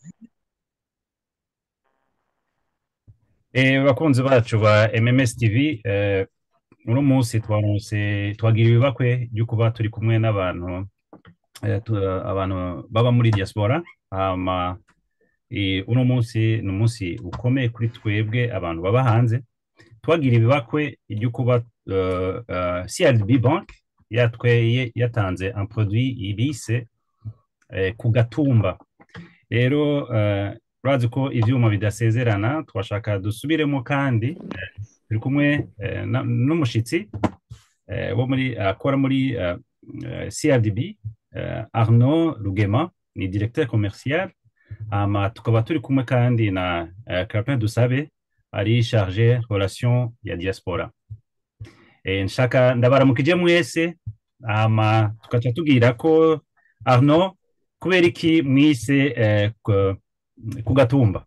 Eh, bakunzi bacu ba MMS TV eh, uno munsi twaronse twagira ibibakwe ryo kuba turi kumwe n'abantu eh, tu- abantu baba muri diaspora hama eh, uno munsi ni umunsi ukomeye kuri twebwe abantu baba hanze twagira ibibakwe ryo kuba uh, uh, CRDB Bank yatweye yatanze un produit ibise eh, ku gatumba rero uh, urazi ko ivyuma bidasezerana twashaka dusubiremo kandi eh, turi kumwe eh, na- n'umushitsi eh, wo muri akora muri eh, eh, CRDB eh, Arnaud Rugema ni directeur commercial hama tukaba turi kumwe kandi na eh, Capin Dusabe ari chargé relation ya diaspora eh, nshaka ndabaramukije mwese hama tukaca tubwira ko Arnaud kubera iki mwise eh, ku- ku gatumba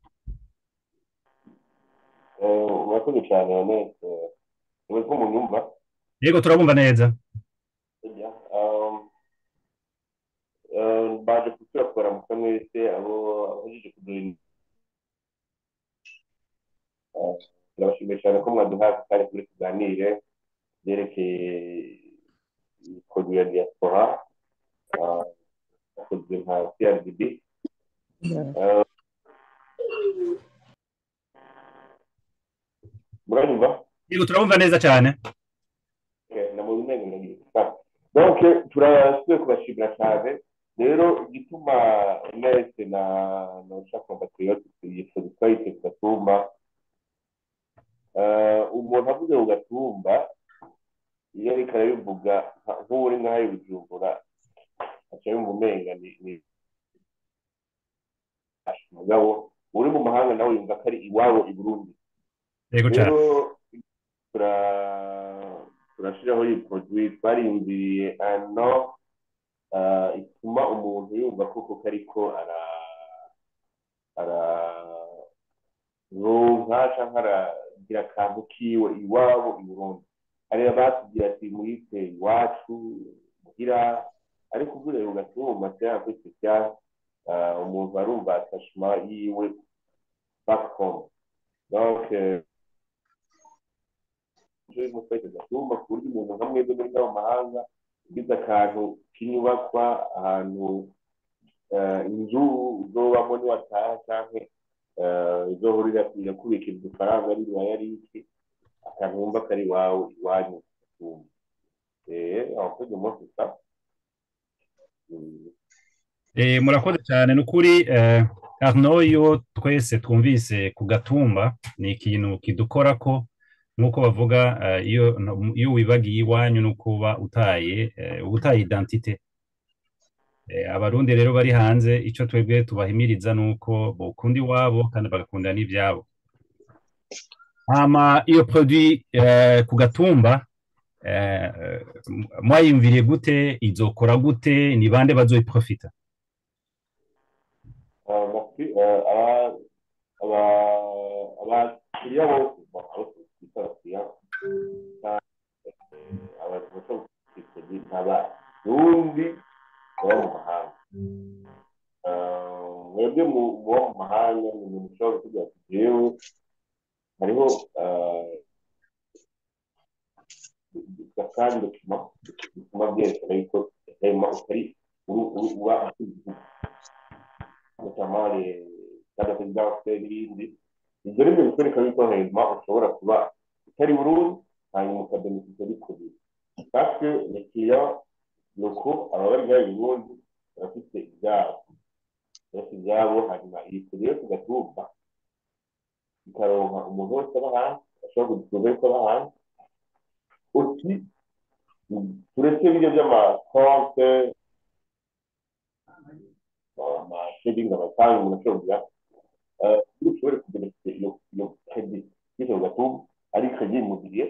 murakoze cyane Ernest ubu ko munyumva yego turabumva neza ujya baje kutuyakora mu mwese abo abajije kuduha turabashimiye cyane ko mwaduhaye kandi turi tuganire byerekeye kodi ya diaspora ah, yakozwe nka CRDB Ah, muranyumva yego turabumva neza cyane donc turasubiye kubashimira cyane rero igituma mwese na na ushaka patriote yifuza twahise ku gatumba eh, umuntu avuze ku gatumba iyo ariko arabivuga nka- nk'uri nk'ayo bujumbura aca yumva umenga ni ni mugabo uri mu mahanga nawe yumva ko ari iwabo i burundi yego cyane rero tura- turashiraho iyi produit twariyumviriye ano ah, ituma umuntu yumva koko ko ariko ara araronka canke aragira akantu kiwe iwabo i burundi hari abatubwira ati muyite iwacu muhira ariko ugureye ugatuma cyangwa kuri social umuntu arumva attachement yiwe back home donc euh, ejo mu kwezi gatumba ku buryo umuntu nka mwebwe muri mu mahanga ugize akantu k'inyubakwa ahantu eh, inzu uzobamo niwataha canke eh, uzohurira kuja kubikira udufaranga ari riwaya riki akantu wumva ko ari iwawe iwanyu gatumba eh aho kujya umunsi usa Eh, murakoze cyane ni ukuri eh, Arnaud iyo twese twumvise ku gatumba ni ikintu kidukora ko nk'uko bavuga eh, iyo iyo wibagiye iwanyu no kuba utaye eh, uba utaye identite Eh, abarundi rero bari hanze icyo twebwe tubahimiriza ni uko bokunda iwabo kandi bagakunda n'ibyabo hama iyo produit eh, ku gatumba eh, eh, mwayumviriye gute izokora gute ni bande bazoyiprofita Ah, merci. Euh, aba- aba- abakiriya bose bon, abo twita abakiriya eh, abantu bashobora kwitega ni abarundi baba mu mahanga Ah, mwebwe mu- muba mu mahanga ni ibintu ushobora kuvuga ati jewe hariho kandi dokima bituma byerekana yuko hema utari uru- uru- uba afite igihugu notamment les cas de résidence n'ibindi ibyo ni byo bikwereka yuko hema ushobora kuba utari burundu hanyuma ukabeneficia bikurira parce que les clients locaux aba bari ngaho i burundi barafite ibyabo barafite ibyabo hanyuma iyi kuriyo tugatumba ikaronka umuntu wese aba hanze ashobora kudutuza yuko aba hanze aussi turetse ibyo by'amakonte amashegingi amatanga umuntu ashobora kugira eh, iyo ushobore kubeneficia iyo iyo kredi bityo gatuma ari kredi immobilier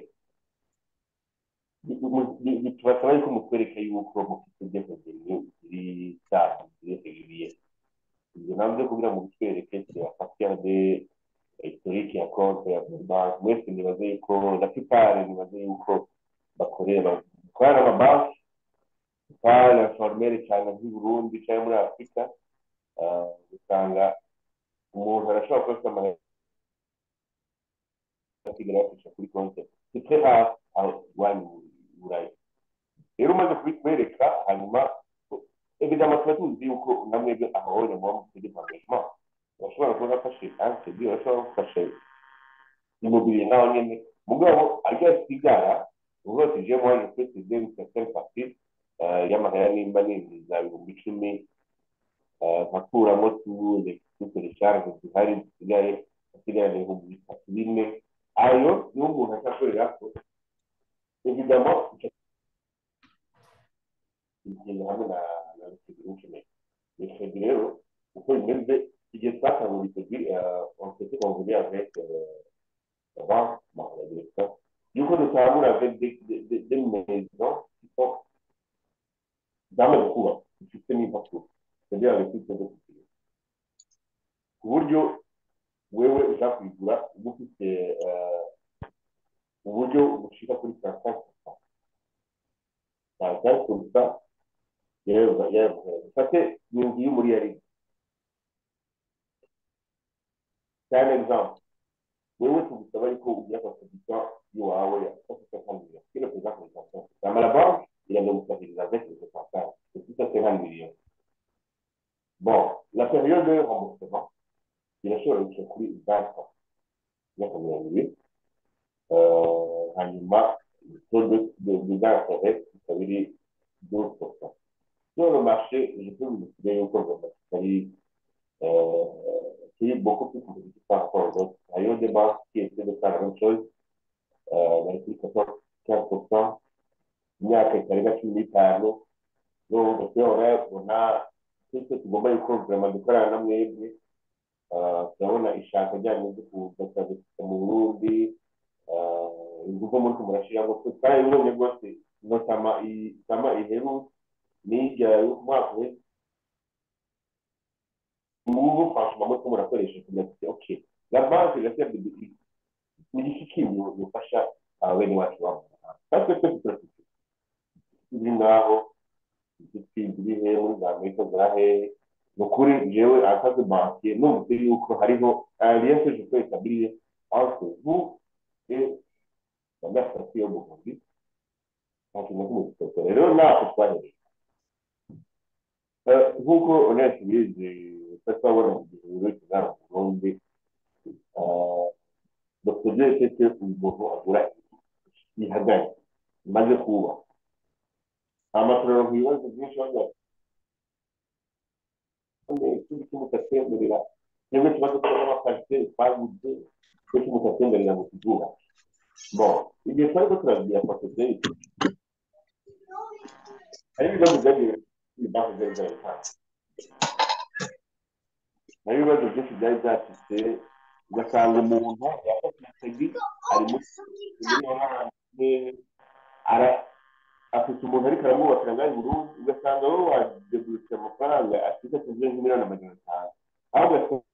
tubasaba yuko mutwereka yuko mufite ibyemezo biri safi biri régulier ibyo nabyo kugira ngo bitwereke turabafasha de historique ya konti ya banki mwese nibaze yuko na pipare nibaze yuko bakorera bakorana n'amabanki pipare na formere cyane nk'i burundi cyangwa muri afurika usanga umuntu arashobora kuba afite amahera akigera yafasha kuri konti c'est très rare aho iwanyu i burayi rero umaze kubitwereka hanyuma évidemment tuba tuzi yuko namwebwe ahahonye muba mufite engagement urashobora kuba afashe ansedi urashobora gufasha immobilier naho nyene mugabo ajya sigara uvuga ati je moi je peux céder une certaine partie euh, y'amahera nimba ninjiza ibihumbi icumi euh, nkakuramo tout les toutes les charges zihari zisigaye hasigarana ibihumbi bitatu bine ayo niho umuntu azakorera ko évidemment igenda hamwe na na Rutigi Internet Rutigi rero uko bimeze igihe twatanga Rutigi on s'était convenu avec Roi la direction yuko dutangura avec des des des maisons qui sont zamaze kuba zifite n'impapuro c'est-à-dire avec toutes les options ku buryo wewe uja kuyigura uba ufite uburyo bushika kuri saa sita saa sita gusa yewe yewe ufate ni inzu y'umuri yari c'est un exemple wewe tugusaba yuko ugira contribution y'iwawe ya cinquante millions kino kuza kuri saa sita hama la banque iraza gusahiriza avec les pourcentages c'est tout à cinquante millions bon la période de remboursement irashobora guca kuri vingt ans imyaka mirongo ibiri hanyuma taux de d'intérêt ikaba iri douze pourcent sur le marché je peux vous décider yuko vraiment kitari kiri beaucoup plus compétitif par rapport aux autres hariho des banques qui essaient de faire la même chose bari kuri quatorze quinze pourcent imyaka itarenga cumi n'itanu n'ubu urabona twese tugomba yuko vraiment dukorana na mwebwe turabona ishaka ryanyu ryo kuza mu burundi ingufu muri murashiramo twarabibonye rwose notama itama iheru n'irya y'umwaka we ngubu franchement muri murakoresha kugira ngo ok la banque irasabye ni iki kindi bufasha bene wacu babo natwe twese turafite turi ngaho ziri hehe muri za amerika za hehe ni ukuri jewe akazi bankiye numvise yuko hariho alliance je peux établir entre vous et la gasasi yo buvuzi nta kintu kimwe gitokora rero ntako twahereye nk'uko onesi bizi tutazabona mu gihe buri wese mu burundi dr tete umuntu agura ihagaze imaze kuba amatorero ku bibazo byinshi bagira ikindi kimutatwemerera twebwe tuba dukora n'amakarite twaguze twe kimutatwemerera ngo tuzura bon igihe twari ko turabwira pasiteri hari ibibazo byagiye muri banki zari zaratanze hari ibibazo byinshi byari byashyize ugasanga umuntu yafashe igisegi ari muri afite umuntu ariko aramwubakira ngaho burundu ugasanga wowe wadeburutse amafaranga afite tuvuye nk'imiliyoni amajana atanu aho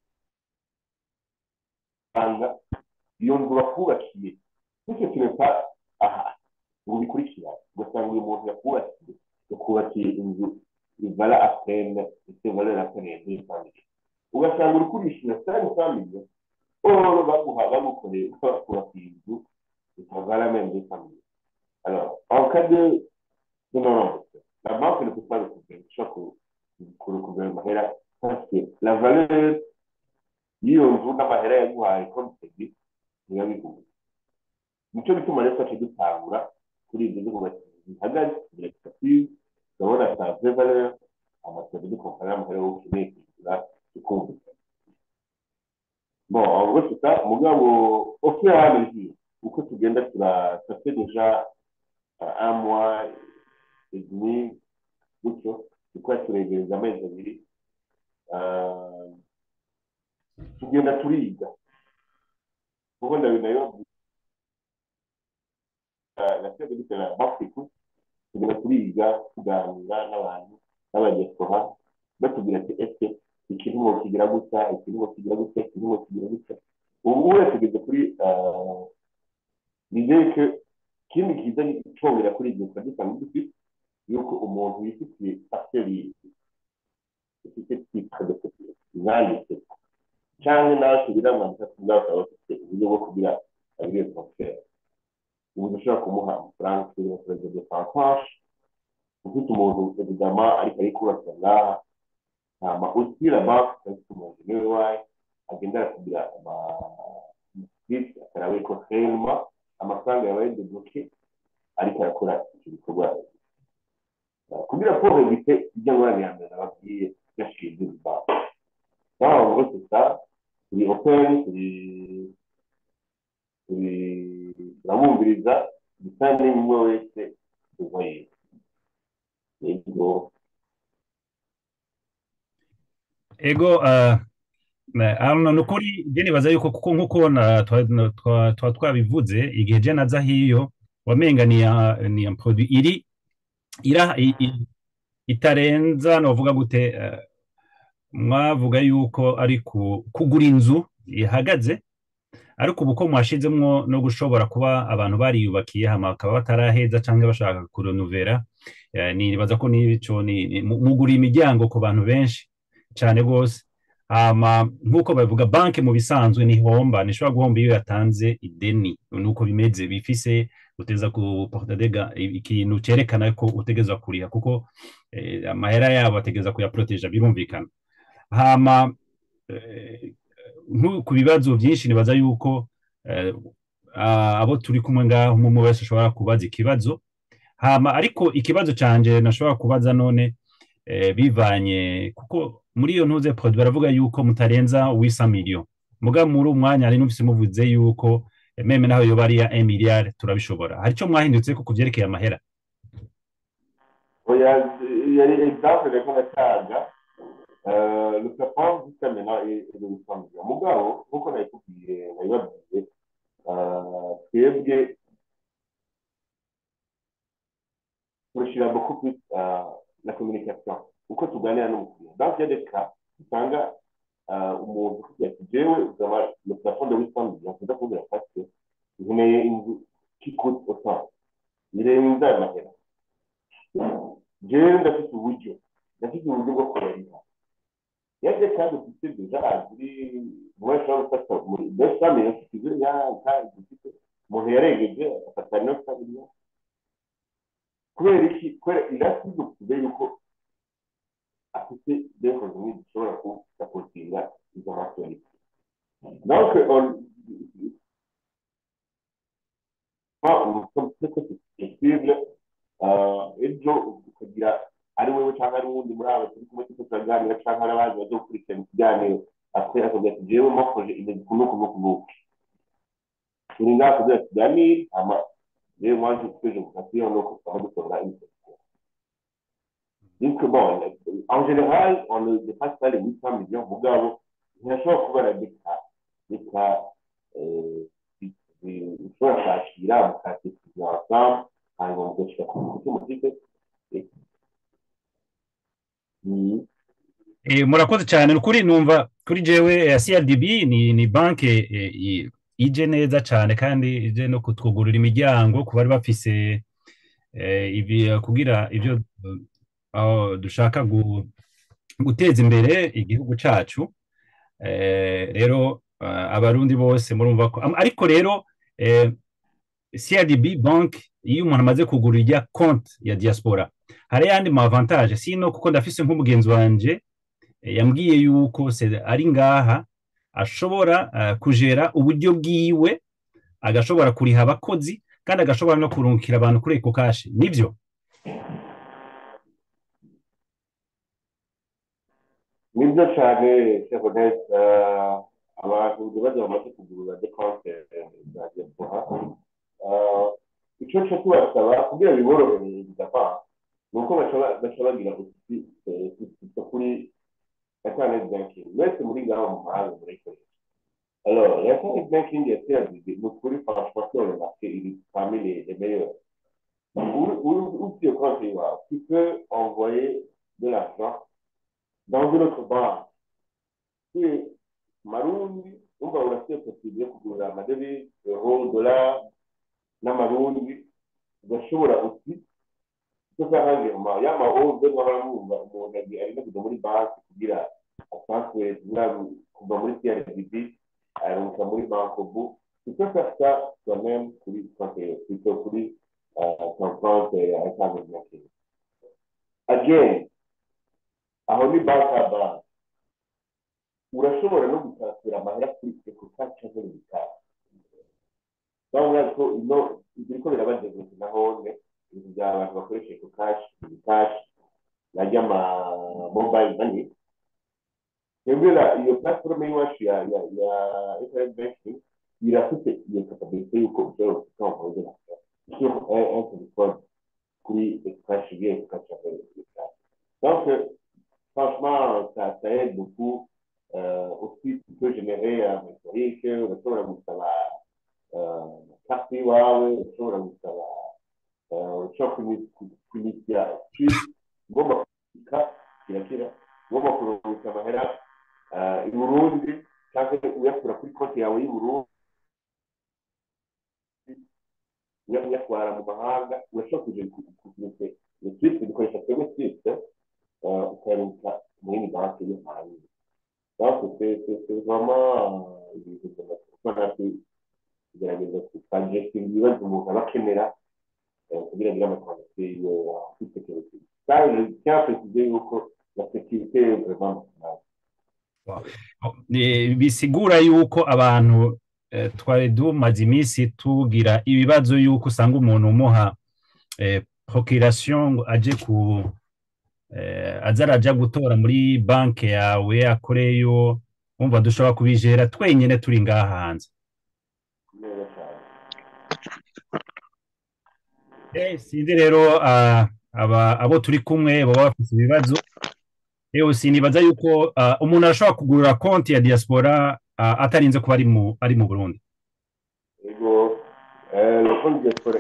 ugasanga iyo nzu bakubakiye bityo kintu aha ngo bikurikirane ugasanga uyu muntu yakubakiye yakubakiye inzu ivara apene ndetse valera apene ya deux famille ugasanga uri kurishura cinq famille oro baguha bagukoreye bakubakiye inzu itavara même deux famille Alors, en cas de, de non-remboursement, la banque ne peut pas le couvrir, pour le couvrir mahera, parce que la valeur y'iyo nzu n'amahera yaguhaye kontegi niyo biguha nicyo bituma rero twaciye dutangura kuri ibyo byo kubakira bihagaze birekativu urabona sa vraie valeur amasezerano de compagnie y'amahera yo ukeneye kwishyura ikumvikana bon en gros c'est ça mugabo au fur et à mesure uko tugenda turafate deja un mois et demi gutyo tukaba turegereza amezi abiri tugenda turiga kuko nayo nasabwe dutera bafiku tugenda turiga tuganira n'abantu n'abanyespoha batubwira ati ese ikintu ngo kigira gutya ikintu ngo kigira gutya ikintu ngo kigira gutya ubu wese tugeze kuri nizeye ko ikindi kiza cyongera kuri ibyo twari dusanzwe dufite yuko umuntu yifitiye pasiteri ifite twita yanditse cyangwa nawe kugira ngo atatu akaba afite uburyo bwo kugira abiri transfer ubu dushobora kumuha amafaranga kuri perezida de santaje ufite umuntu evidama ariko arikubaka ngaha hama usira banki afite umuntu niwe wayi agenda arakugira amaswiti akaraba ko hema amafaranga yabaye debloke ariko arakora icyo gikorwa kugira ko bite ibyo ngorane ya mbere nababwiye gashinzwe banki naho ngo gusa turi openi turi turi turabumviriza gusa n'imwe wese uva yiwe yego ego hano ni ukuri njye nibaza yuko kuko nk'uko twaba twabivuze igihe je naza hiyo wamenga ni ya produit iri itarenza novuga gute mwavuga yuko ari kugura inzu ihagaze ariko ubu ko mwashizemwo no gushobora kuba abantu bariyubakiye hama bakaba bataraheza cyangwa bashaka kurenovera nibaza ko n'ico mugura imiryango ku bantu benshi cyane rwose hama nk'uko bavuga banki mu bisanzwe ntihomba ntishobora guhomba iyo yatanze ideni nuko bimeze bifise uteza ku portadega ikintu cyerekana ko utegeza kuriha kuko amahera yabo ategeza kuyaproteja birumvikana hama ku bibazo byinshi nibaza yuko abo turi kumwe ngaho umwe wese ashobora kubaza ikibazo hama ariko ikibazo canje nashobora kubaza none bivanye kuko muri iyo ntuze produit baravuga yuko mutarenza wisa miliyo muga muri umwanya ari numvise muvuze yuko meme naho yoba ari ya 1 milliard turabishobora hari cyo mwahindutse ko kuvyerekeye amahera oya yari exemple reko natanga le plafond jusqu'à maintenant est de 800 millions mugabo nkuko nabikubwiye nabibabwiye twebwe turashira beaucoup plus la communication uko tuganira n'umukiriya dans il y a des cas usanga umuntu ati jewe uzaba le plafond de 800 millions kuza kubwira parce nkeneye inzu qui coûte autant irenze aya mahera jewe ndafite uburyo ndafite uburyo bwo kurariha yaje kandi ufite deja ziri umwe ashobora gufata muri deux cent millions kizo ya dufite umuntu yaregeje afata neuf cent millions kubera iki kubera irasize kuvuga yuko afite deho zimwe zishobora kusapotinga izo masoni donc on flexible ejo ukagira ari wewe cyangwa ari wundi muri abo turi kumwe tuko turaganira cyangwa ari abandi bajya gukurikirana ikiganiro ate akavuga ati jewe makoje imeze kunuku nuku nuku turi ngaha kugira tuganire hama rero mwaje kuteje mukasiyo nuko tukaba dukora ibyo Donc, bon, en général, on ne dépasse pas les 800 millions. Mugabo, ntiyashobora kubara reka reka ushobora kwakira mukatekereza ensemble hanyuma mugashyira ku muti mufite murakoze cyane ukuri numva kuri jewe CRDB ni ni banke ije neza cyane kandi ije no kutwugurura imiryango ku bari bafise ibi kugira ibyo aho dushaka guteza imbere igihugu cyacu rero abarundi bose murumva ko ariko rero CRDB bank iyo umuntu amaze kugura ijya konti ya diaspora hari yandi ma avantage sino kuko ndafise nk'umugenzi wanje yambwiye yuko ari ngaha ashobora kujera uburyo bwiwe agashobora kuriha abakozi kandi agashobora no kurungikira abantu kuri eko kashi nibyo nibyo cyane sebonete abantu bajya bamaze kugurura dekonte za diaspora icyo cyo tubasaba kugira biborohere bidapfa ni uko baca bagira ututi kuri internet banking mwese muri ngaho mu mahanga murayikoresha alors internet banking ya CRDB ni ukuri franchement sur le marché il est parmi les, les meilleurs où tu compte iwawe tu peux envoyer de l'argent dans une autre banque tu es marundi umva urafite possible yo kugurira amadevize euro dollar n'amarundi ugashobora uti tukahangira y'amahoze mwaba mwumva umuntu arimo kujya muri banki kugira asanzwe kuva muri CRDB arunguka muri bankobu tu peux faire ça toi-même kuri plutôt kuri ton compte account banking again aho ni banki ya banki urashobora no gusasura amahera kuri eko kaci cyangwa mu bikari urabona ko ino biriko birabageze na hone ibintu bya abantu bakoresha eko kaci ibikashi najya ama mobile money twebwe iyo platform y'iwacu ya ya ya internet banking irafite iyo capability y'uko ushobora gufite amafaranga sur un un téléphone kuri eko kashi igiye eko kaci cyangwa mu bikari donc franchement ça ça aide beaucoup euh, aussi tu peux générer un historique urashobora gusaba carte iwawe urashobora gusaba ushobora kunyishyura ugomba kubika kirakira ugomba kurungika amahera i burundi cyangwa uyakura kuri konti yawe y'i burundi uyatwara mu mahanga urashobora kuja kuguruke iyo twite dukoresha twebwe twite ukayaruka mu yindi banki yo hanze donc c'est c'est vraiment ibintu by'amafaranga kugerageza kukagestinga ibibazo umuntu aba akenera kugira ngo amafaranga afite security kandi cyaprekije yuko la sécurité est vraiment bisigura yuko abantu twari dumaze iminsi tugira ibibazo yuko usanga umuntu umuha procuration aje ku aza araja gutora muri banki yawe akoreyo wumva dushobora kubijera twenyine turi ngaha hanze sinzi rero abo turi kumwe baba bafite ibibazo yewe sinibaza yuko umuntu arashobora kugurira konti ya diaspora atarinze kuba ari mu burundi yego konti diaspora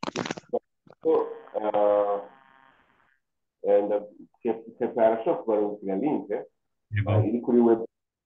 arashobora kubarungikira linke iri kuri web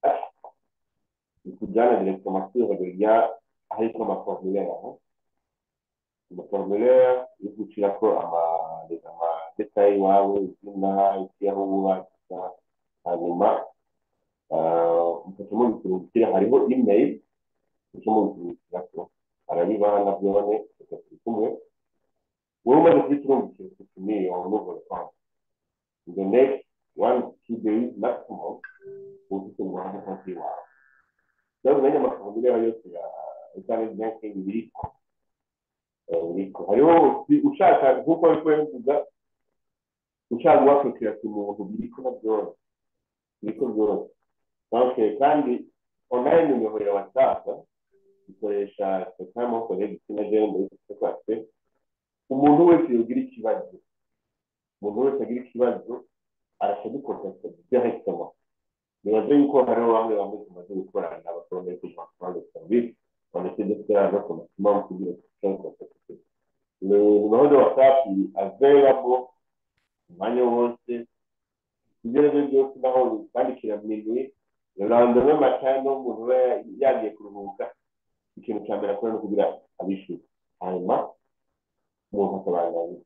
ikujyana directement sur ya ahitwa amaformulaire amaformulaire yo gucirako amadetaye iwawe izina iki aho uba hanyuma mukaca mubikurungikira hariho email muca mubikurungikirako arabibana byone turi kumwe wowe umaze kubiturungikira utumiye wamuvura kwanza in the next one two days maximum ufite umuhanda konti wawe rero umenya amafaranga yose ya internet banking biriko biriko hariho ushaka nk'uko ariko bivuga ushaka guhakukira ku muntu biriko na byose biriko byose donc kandi online nimero ya whatsapp ikoresha sekamo collègue na jeune muri twese umuntu wese yogira ikibazo umuntu wese agira ikibazo arashadukontakta directement nibaze yuko hariho bamwe bamwe tumaze gukorana abakoromeye kugira ngo tubanze serivisi banditse ndetse no maximum kugira ngo dushobore kubakontakta le numéro de whatsapp est available umwanya wose ibyo aribyo byose naho bandikira minuit le lendemain matin n'umuntu we yagiye kuruhuka ikintu cya mbere akora no kugira abishyura hanyuma umuntu akabanza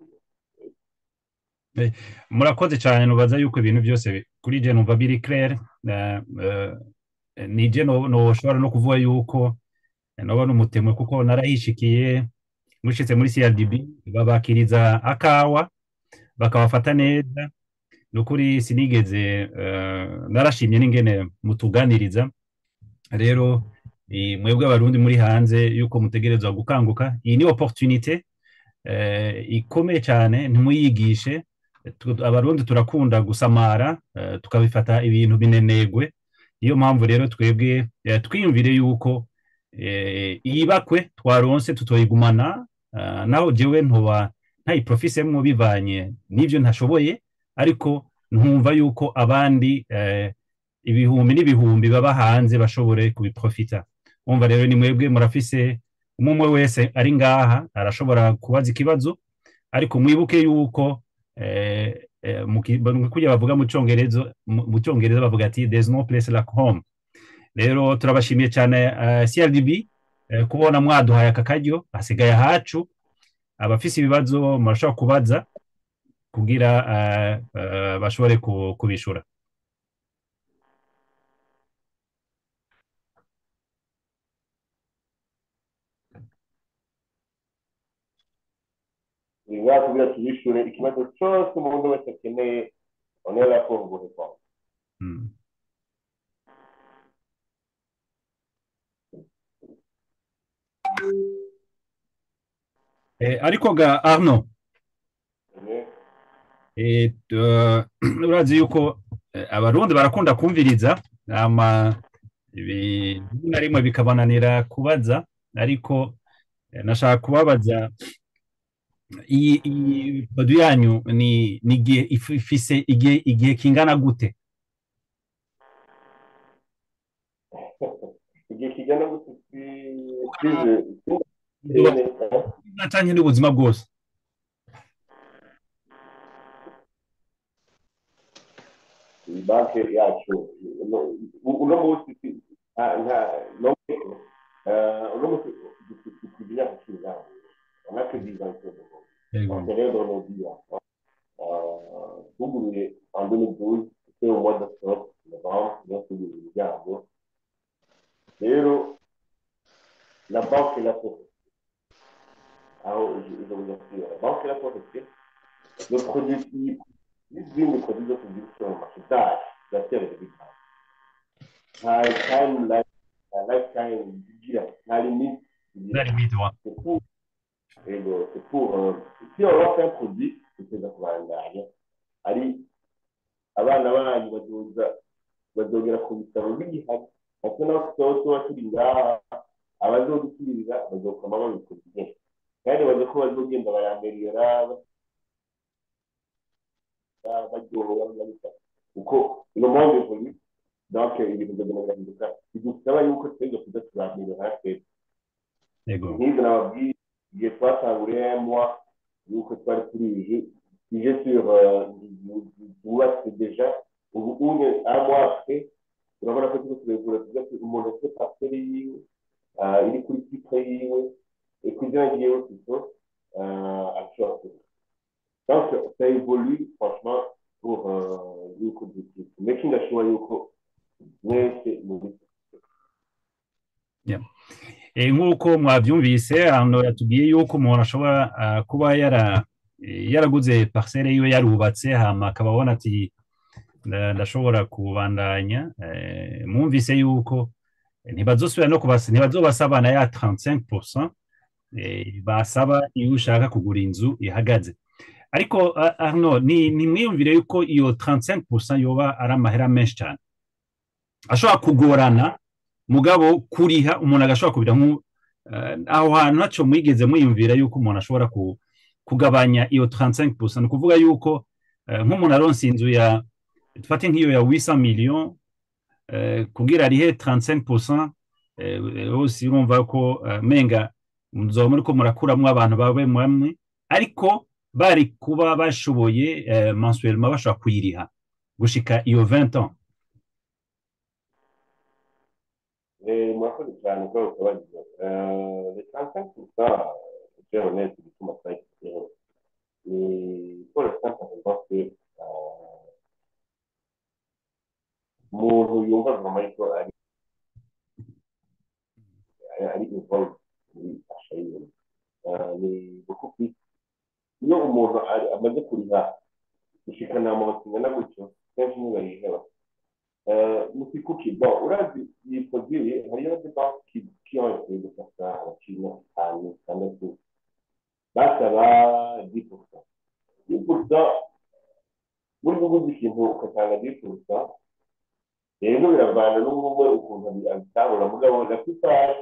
murakoze cyane nubaza yuko ibintu byose kuri je numva biri clair nije noshobora no kuvuga yuko noba n'umutemwe kuko narahishikiye mushitse muri CRDB babakiriza akawa bakabafata neza nukuri sinigeze narashimye n'ingene mutuganiriza rero mwebwe abarundi muri hanze yuko mutegerezwa gukanguka iyi ni opportunité ikomeye cyane ntimuyigishe abarundi turakunda gusamara tukabifata ibintu binenegwe niyo mpamvu rero twebwe twiyumvire yuko iyi bakwe twaronse tutoyigumana naho jewe ntuba ntayiprofisemwo bivanye n'ibyo ntashoboye ariko ntumva yuko abandi ibihumbi n'ibihumbi baba hanze bashobore kubiprofita umva rero ni mwebwe murafise umwe wese ari ngaha arashobora kubaza ikibazo ariko mwibuke yuko kujya bavuga mu cyongereza mu cyongereza bavuga ati there's no place like home rero turabashimiye cyane CRDB kubona mwaduhaye aka karyo hasigaye ahacu abafise ibibazo murashobora kubaza kugira bashobore kubishura ngaha kugira tubishure ikibazo cose umuntu wese akeneye on est là pour vous répondre Mm. Eh, ariko ga Arno Eh, eh, tu- urazi yuko eh, abarundi barakunda kumviriza ama ibi- rimwe na rimwe bikabananira kubaza ariko eh, nashaka kubabaza iyi iyi produit yanyu ni ni igihe if- ifise igihe igihe kingana gute igihe kigana gute si- size natanye n'ubuzima bwose banki yacu uno- uno munsi si- nta- nta- no- eh, uno munsi dufite imyaka cumi n'ane on a que 10 ans de Yego. On tenait dans nos vies. hein. Euh, tuguruye en 2012, c'était au mois d'octobre, novembre, niyo tuguruye imiryango. Rero, la banque l'a fait. aho je je vous assure, la banque l'a fait. Le produit type, n'izindi produit zose ziri sur le marché zacu ziratera ibigabo. Nta time life, nta lifetime zigira, nta limite zigira. Nta limite, wa. C'est pour, et le- c'est pour, euh, si on lance un produit, tuteza kubandanya, ari abana banyu bazoza bazogera ku bitaro b'igihari ate nawe tutaba tuba turi ngaha abazodusubirira bazokoma babikoze byinshi kandi bazi ko bazogenda bayamerera baryohera bagahita kuko ino mpamvu evolue donc ibintu bizogenda birahinduka bidusaba yuko twebwe kuza turamerera natwe Yego. nk'ibyo nababwiye igihe twatanguriye mwa yuko twari turije tuje sur euh, zubatse deja ubu unye un mois après urabona ko turiko turegura tuvuga ati umuntu afite parcelle yiwe ah, iri kuri titre yiwe kugira ngo yiwe plutôt euh, ashobora kuba donc ça évolue franchement pour euh, yuko dukita making sure yuko mwese muri Eh, nk'uko mwabyumvise hano yatubwiye yuko umuntu ashobora ah, kuba yara eh, yaraguze parcelle yiwe yarubatse hama akaba abona ati nda- ndashobora kubandanya eh, mwumvise yuko eh, ntibazosubira no kubasa ntibazobasabana ya 35% eh, basaba iyo ushaka kugura inzu ihagaze ariko ah, Arno ni ni mwiyumvire yuko iyo 35% yoba ari amahera menshi cyane ashobora kugorana mugabo kuriha umuntu agashobora kubira nku eh, aho hantu haco mwigeze mwiyumvira yuko umuntu ashobora ku, kugabanya iyo 35% ni ukuvuga yuko eh, nk'umuntu aronse inzu ya dufate nk'iyo ya 800 million eh, kugira arihe 35% eh, hose urumva ko eh, menga muzoba muriko murakuramwo abantu babe mwamwe ariko bari kuba bashoboye eh, mensuellement bashobora kuyiriha gushika iyo 20 ans Eh, murakoze cyane ko ukabagize le 35 gusa je honnête bituma twayikiriho ni pour l'instant ça veut dire que euh, umuntu yumva vraiment ko ari ari involved muri asha yiwe Euh, ni beaucoup plus iyo umuntu ari- amaze kuriha gushikana amabati ingana gutyo kenshi ntibayiheba musikuki bon urazi iyi produit hariyo des banques qui qui ont essayé de faire ça abakiriya batanu batandatu basaba 10% 10% muri kuguza ikintu ugatanga 10% rero biravana n'umwe ukuntu abi- abitahura mugabo la plupart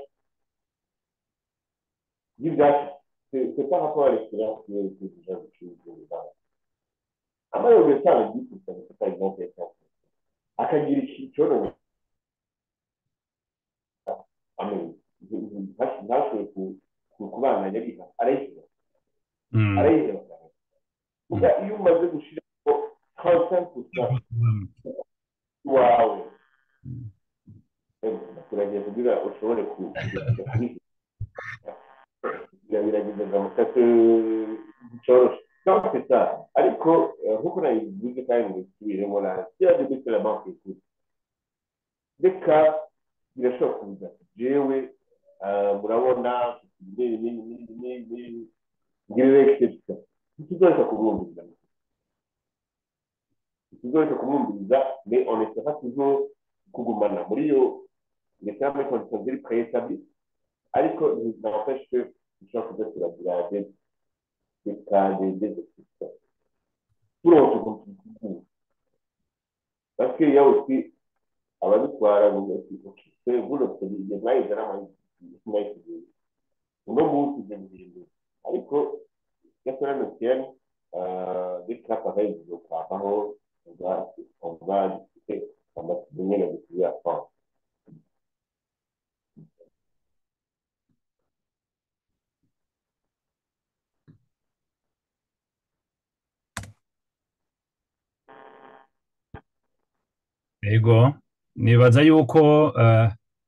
y'ibyacu c'est c'est par rapport à l'expérience que que déjà ucuruza ubuzima amayoga atanga 10% c'est par exemple akagira icyorohe ntashoboye kubana yabiha arayiheba Mm. arayiheba cyane kuko iyo umaze gushyiraho konsenti gusa wawe kuragiye kugira ushobore kubiha birageza mu kato cyoroshye donc c'est ça ariko eh, nk'uko nabivuze kandi ngo bisubiremo na kiriya gihugu cya banki y'ukuri reka birashobora kuza jewe ah, murabona ngira exception ntituzoreka kumwumviriza ntituzoreka kumwumviriza mais on essaiera toujours kugumana muri iyo ndetse muri condition ziri préétabli ariko n'empêche que dushobora kuza turagira des des cas des des exceptions turonse ukuntu tubikura parce que il y a aussi ababitwara ngo c'est vous le igihe mwayize n'amahitamo uno munsi ibyo bihindura ariko gasore metienne des cas pareils zizokwavaho on va discuter amasigo nyene dusubiye à France Ego, nibaza yuko eh,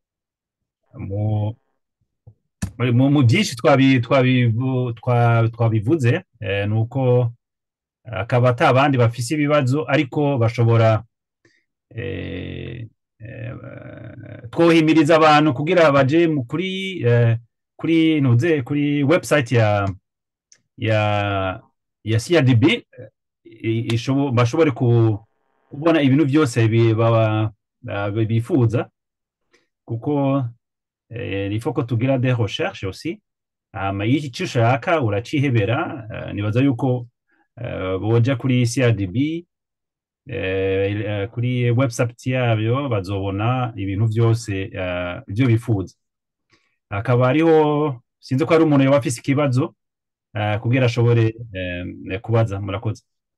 mu mu mu byinshi twabi- twabivu- twa- twabivuze eh, ni uko akaba ata abandi bafise ibibazo ariko bashobora eh, eh, twohimiriza abantu kugira baje mu kuri eh, kuri ntuze kuri website ya ya ya CRDB eh, i- ishobo- bashobore ku- kubona ibintu byose bi- baba- ba- bifuza kuko eh, il faut ko tugira des recherches aussi hama iyo icyo ushaka uracihebera eh, nibaza yuko eh, boja kuri CRDB eh, eh, kuri website yabyo bazobona ibintu byose eh, ibyo bifuza hakaba hariho sinzi ko hari umuntu yaba afise ikibazo eh, kugira ashobore eh, kubaza murakoze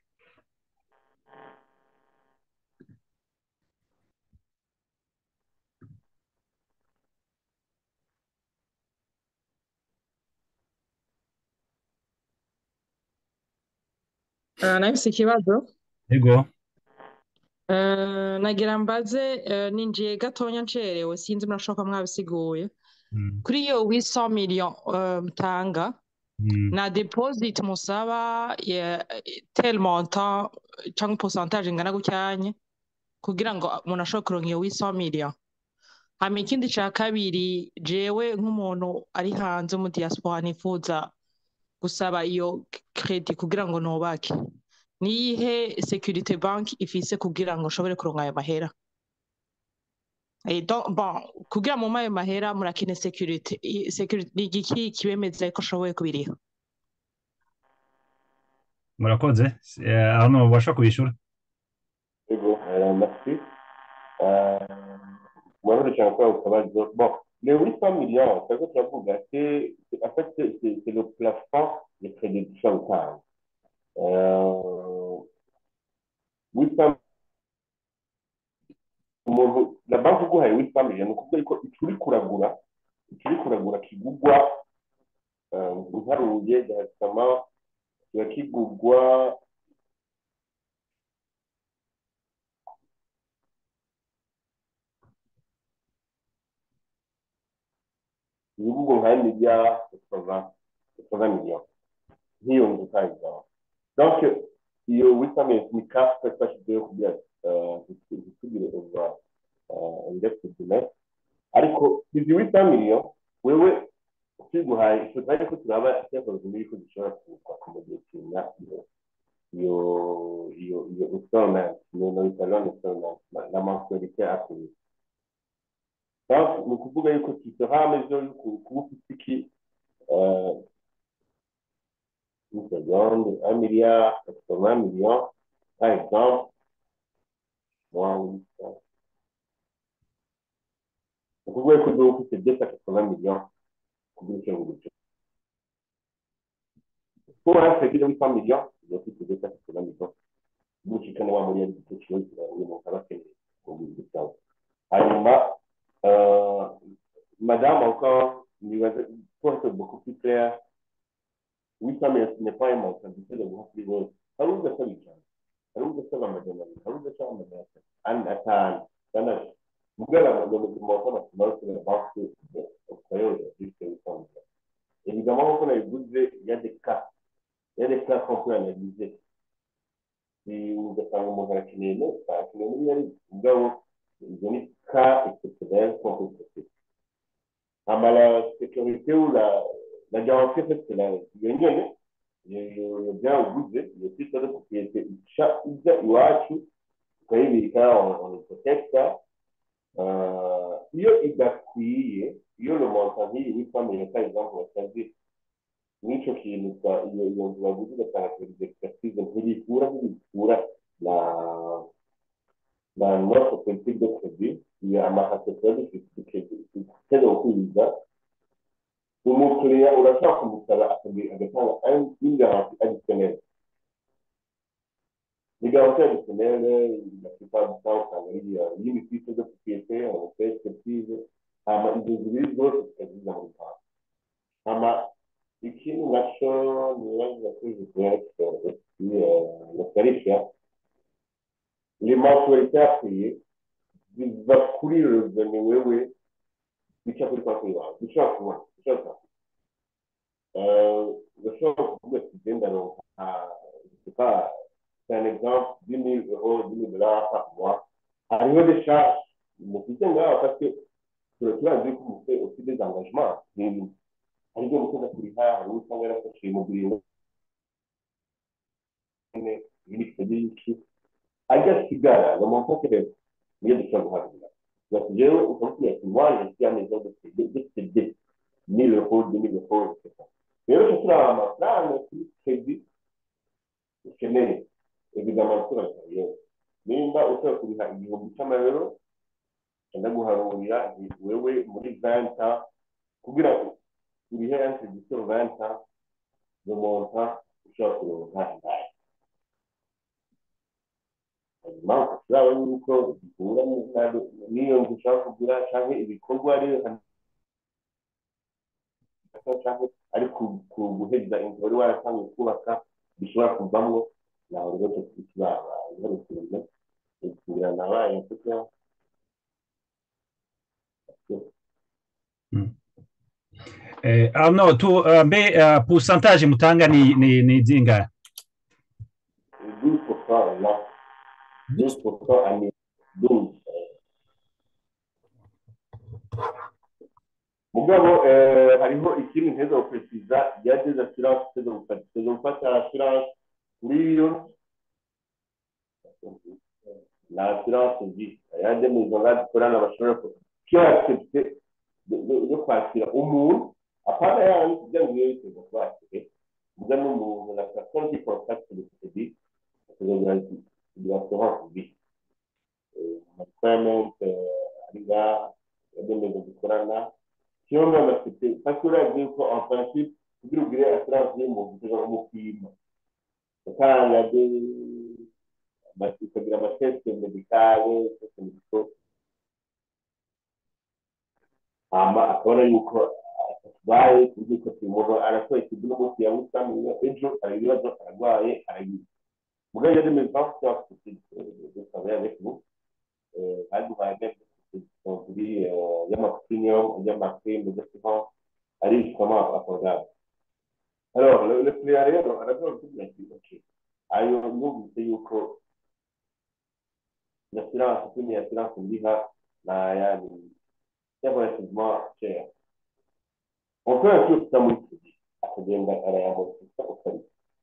Eh, nahise ikibazo ego Eh, nagira mbaze eh, ninjiye gatonya ncerewe sinzi murashoboka mwabisiguye Mm, kuri iyo 800 million eh, mutanga mm. na deposit musaba ya tel montant cyangwa pourcentage ingana gucyanye kugira ngo umuntu ashobore kuronka iyo 800 million hama ikindi ca kabiri jewe nk'umuntu ari hanze mu diaspora nifuza gusaba iyo credit kugira ngo nubake niyihe security bank ifise kugira ngo nshobore kuronka ayo mahera Eh, donc, bon kugira mu ayo mahera murakene security I- security ni igiki kibemeza ko ashoboye kubiriha murakoze Eh, hano ubasha kubishura Ego, euh, merci. Euh, moi, je encore au travail. de- Bon, les 800 millions, c'est ce que tu as dit, c'est, c'est- en fait, c'est c'est- c'est le plafond de crédit chantage. Euh, 800 umuntu la banki iguhaye 800 millions ni ukuvuga yuko icyo uri kuragura icyo uri kuragura kigugwa eh, ntaruye gahitamo kiba kigugwa ibihugu nka miliyari bisoza miliyoni nk'iyo nzu utayizaho donc iyo witamye ni kafe twashyizeho kugira ntitugire uva independent ariko izi wita miliyoni wewe ukiguhaye tutaje ko turaba icyakoze muri ko dushobora kubaka mu gihe kingana iyo iyo iyo iyo installment iyo no installment installment la mensualité acquise donc ni ukuvuga yuko tuseha mesure yo kuba ufite iki une seconde un milliard quatre-vingts millions par exemple moins huit cents ni ukuvuga yuko uba ufite deux cent quatre-vingts millions kugira icyo ngicyo pour un crédit de 800 millions, il y a plus de 280 millions. Nous, je connais un moyen de quelque chose, il mon travail, c'est au bout de ça. Alors, euh, madame, encore, pour être beaucoup plus clair, 800 millions, ce n'est pas un montant, c'est le grand plus gros. How is the solution? How is the solution? How is the solution? And at time, then I, Mugala, le montant maximal, c'est la banque au créole, juste 800 millions. Évidemment, quand on a il y a des cas il y a des cas qu'on peut analyser. Si vous êtes en moment rationné, pas rationné, il y a des données cas exceptionnels qu'on peut traiter. Ah, bah, la sécurité ou la, la garantie, en fait, c'est la gagnée, iyo byawuguze iyo titre de propriété ica ijya iwacu tukayibika on protecta iyo idakwiye iyo le montant nk'iyi witwa par exemple wasaze n'icyo kintu iyo iyo nzu baguze ugasanga perezida expertise ntibikura ntibikura na na notre politique de crédit iyo amahate tuba dufite dukeneye kwiga umukiriya urashaka kumusaba agatanga une garantie additionnelle les garanties additionnelles la plupart du temps usanga ari y'imitice de propriété on fait expertise hama izo zibiri zose tukaziza muri banki hama ikindi nacyo nibaza kuri jisiyeri notarisha les mensualités akwiye ziva kuri reveni wewe bica kuri konti yawe dushobora kubona dushobora ugashobora kuvuga ati genda ronka pas c'est un exemple 10 000 euros 10 000 dollars par mois hariho des charges mufite ngaho parce que turazi ko mufite aussi des engagements n'ibintu hari ibyo mukunda kuriha hari uwo usanga yarafashe imuguriro ibindi byinshi agasigara le montant que niyo dushobora guhagarara bati rero ukamubwira ati moi je suis à maison de céder de céder 1000 euros 2000 euros etc rero cyo turaba amafaranga kuri crédit ukeneye évidemment turagaye nimba ushobora kuriha igihumbi cy'amayero cyangwa guharurira wewe muri 20 ans kugira ngo urihe introduction 20 ans le montant ushobora kuronka ngayo hanyuma ukashyiraho yuko gihura n'iyo nzu ushaka kugura cyangwa ibikorwa rero cyangwa ari guheza inzu wari waratangiye kubaka bishobora kuvamo nawe rero tukibaba iharukirana kugira nabaye kuko Eh, ah, no, tu, uh, mbe uh, pourcentage mutanga ni, ni, ni zingahe 12% là 12% année 12 mugabo hariho ikindi nteza gukurikiza ya des assurances teza gufata teza gufata assurance kuri iyo na assurance vie ayandi maison là dukorana bashobora ko accepte yo kwakira umuntu apana yandi kugira ngo iyo biteza kwakire muga n'umuntu na personne qui contacte le crédit kugira kugira assurance vie requirement ari ngaha yagenewe dukorana siyo none afite parce que urazi yuko en principe kugira ugire assurance y'umuntu ushobora kumupima utanga de ukagira amateste medicale teste medico hama akabona yuko atwaye kuburyo ko umuntu arasohoye ikintu n'umunsi yamusamiye ejo hari ibibazo ararwaye arayiba mugabo iyo demeze pas faire de travailler avec vous baduhaye kuri y'amapremium y'amaprime d'assurance ari justement accordable alors le, le client rero aravuga kugira ati ok ayo numvise yuko l'assurance prime y'assurance ndiha naya c'est relativement cher on peut un peu ça muri crédit akagenda arayamortisa ukari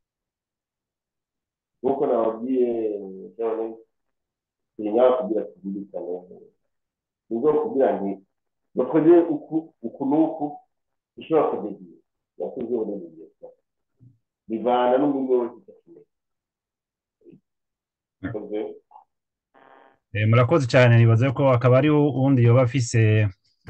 nkuko nababwiye none sinya kugira tuzirikane nibwo kugira nti bakoze uku uku n'uku bishobora kudegiye yakoze uburenganzira bwawe bivana n'umwe wese udakeneye Eh, murakoze cyane nibaza ko akaba ari uwundi yoba afise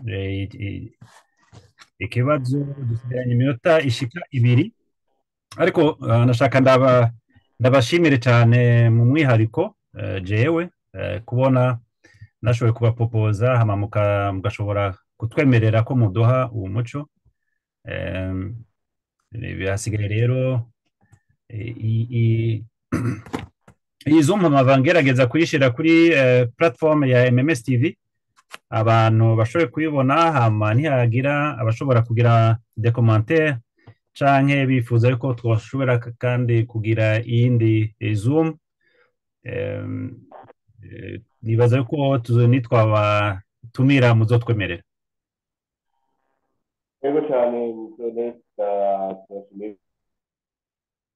ikibazo dusigaranye iminota ishika ibiri ariko nashaka ndaba ndabashimire cyane mu mwihariko jewe kubona nashoboye kubapopoza hama mugashobora kutwemerera ko muduha uwo muco bihasigaye rero iyi zoom mpamvu ngerageza kuyishyira kuri platform ya MMS TV abantu bashoboye kuyibona hama ntihagira abashobora kugira de commentaire canke bifuza yuko twashobora kandi kugira iyindi zoom nibaza yuko nitwabatumira muzotwemerera yego cyane turashimira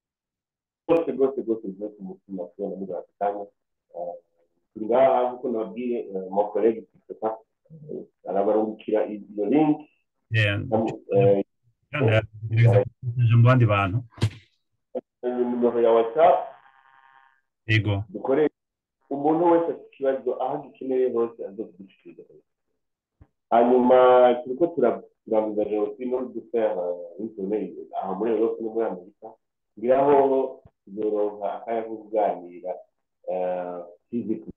rwose rwose rwose rwose umutima kubona muri aka kanya Eh, turi ngaha nk'uko nababwiye mokorege christopher arabarungikira iyo link Yeah, eh, kandi aragerageza kubigisha mu bandi bantu nimero ya whatsapp yego dukoresha umuntu wese afite ikibazo aho agikeneye hose azokudushikiriza hanyuma turiko tura- turavuga jenoside no gufera intoneri aho muri europe no muri amerika ngira aho tuzoronka akanya ko kuganira eh, physically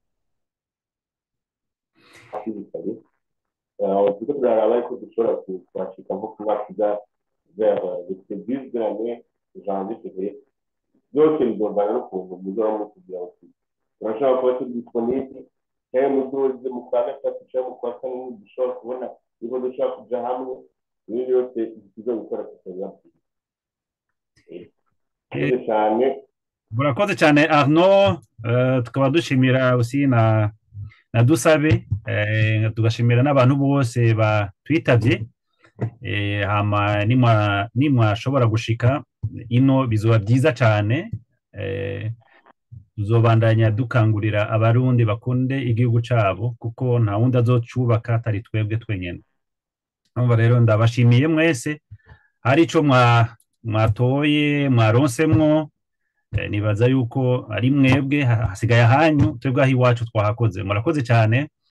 physically Eh, turiko turaraba ariko dushobora ku- kuhashika nko ku mwaka uza vers le début de l'année janvier février byose bizovana n'ukuntu muzaba mutugira ngo turashobora kuba turi disponible cyangwa muduze mu kwa gatatu cyangwa mu kwa kane dushobora kubona niba dushobora kuja hamwe ibindi byose tuzo gukora tukabibabwira murakoze cyane murakoze cyane arno eh, tukaba dushimira usi na na dusabe eh, tugashimira n'abantu bose batwitabye eh, hama nimwa nimwashobora gushika ino bizoba byiza cyane eh, tuzobandanya dukangurira abarundi bakunde igihugu cyabo kuko nta wundi azocubaka atari twebwe twenyine urumva rero ndabashimiye mwese hari ico mwa mwatoye mwaronsemwo Eh, nibaza yuko ari mwebwe ha- hasigaye ahanyu twebwe aho iwacu twahakoze murakoze cyane